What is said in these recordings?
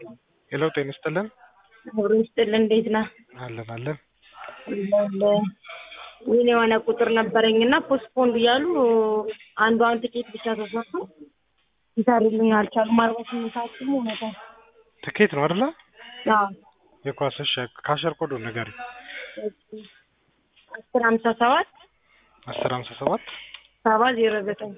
ሄሎ ጤና ይስጥልን። አብሮ ይስጥልን። እንዴት ነህ? አለን አለን። ይህን የሆነ ቁጥር ነበረኝ እና ፖስትፖንድ እያሉ አንዷን ትኬት ብቻ ተሰጡ ይሰሩልኝ አልቻሉም። አርባ ስምንት ሰዓት ደግሞ እውነታል ትኬት ነው አይደለ? አዎ የኳስሽ ካሸር ኮዱ ነገር አስር ሀምሳ ሰባት አስር ሀምሳ ሰባት ሰባ ዜሮ ዘጠኝ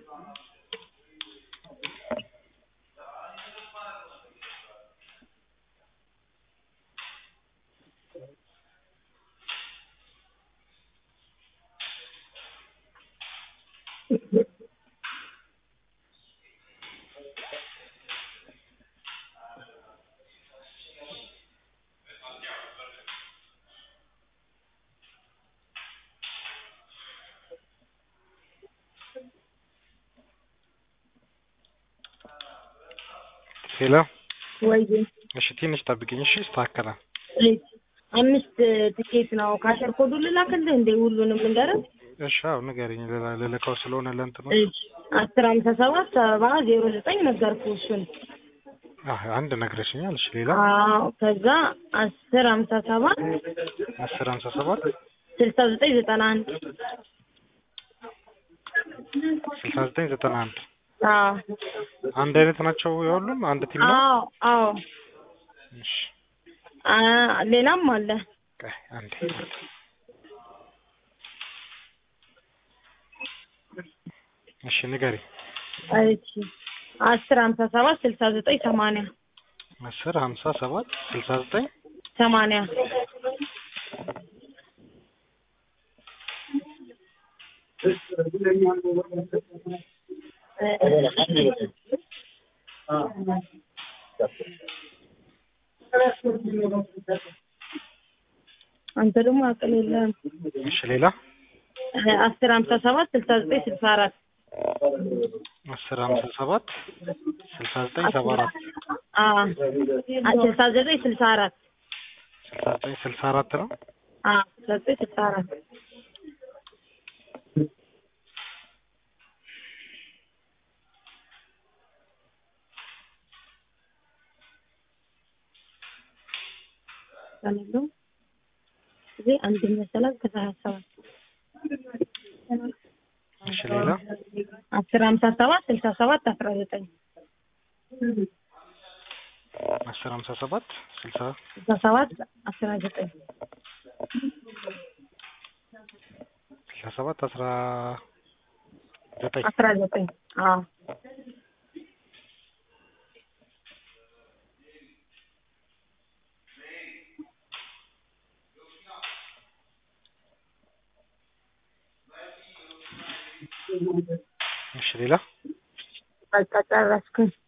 ሄሎ ወይ እሺ፣ ትንሽ ጠብቂኝ እሺ። ይስተካከላል። አምስት ትኬት ነው። ካሸር ኮዱ ልላክልህ እንዴ? ሁሉንም ልንገርህ? እሺ፣ አዎ ንገሪኝ። ልላ- ልልከው ስለሆነ ለእንትኑ እሺ አስር ሀምሳ ሰባት ሰባ ዜሮ ዘጠኝ ነገርኩህ እሱን። አህ አንድ ነግረሽኛል። እሺ፣ ሌላ አዎ ከዛ አስር ሀምሳ ሰባት አስር ሀምሳ ሰባት ስልሳ ዘጠኝ ዘጠና አንድ ስልሳ ዘጠኝ ዘጠና አንድ አዎ አንድ አይነት ናቸው የሁሉም አንድ ቲም ነው። አዎ አዎ እሺ፣ አ ሌላም አለ። ቆይ አንዴ እሺ፣ ንገሪ። እሺ አስር ሀምሳ ሰባት ስልሳ ዘጠኝ ሰማንያ አስር ሀምሳ ሰባት ስልሳ ዘጠኝ ሰማንያ አንተ ደግሞ አቅል የለህም። እሺ፣ ሌላ አስር ሀምሳ ሰባት ስልሳ ዘጠኝ ስልሳ አራት አስር ሀምሳ ሰባት ስልሳ ዘጠኝ ሰባ አራት አዎ ስልሳ ዘጠኝ ስልሳ አራት ስልሳ ዘጠኝ ስልሳ አራት ነው። አዎ ስልሳ ዘጠኝ ስልሳ አራት ያለው እዚህ አንደኛ ሰላም ከዛ ሀያ ሰባት እሺ፣ ሌላ አስር ሀምሳ ሰባት ስልሳ ሰባት አስራ ዘጠኝ አስር ሀምሳ ሰባት ስልሳ ስልሳ ሰባት አስራ ዘጠኝ ስልሳ ሰባት አስራ ዘጠኝ አስራ ዘጠኝ አዎ እሺ፣ ሌላ በቃ ጨረስኩኝ።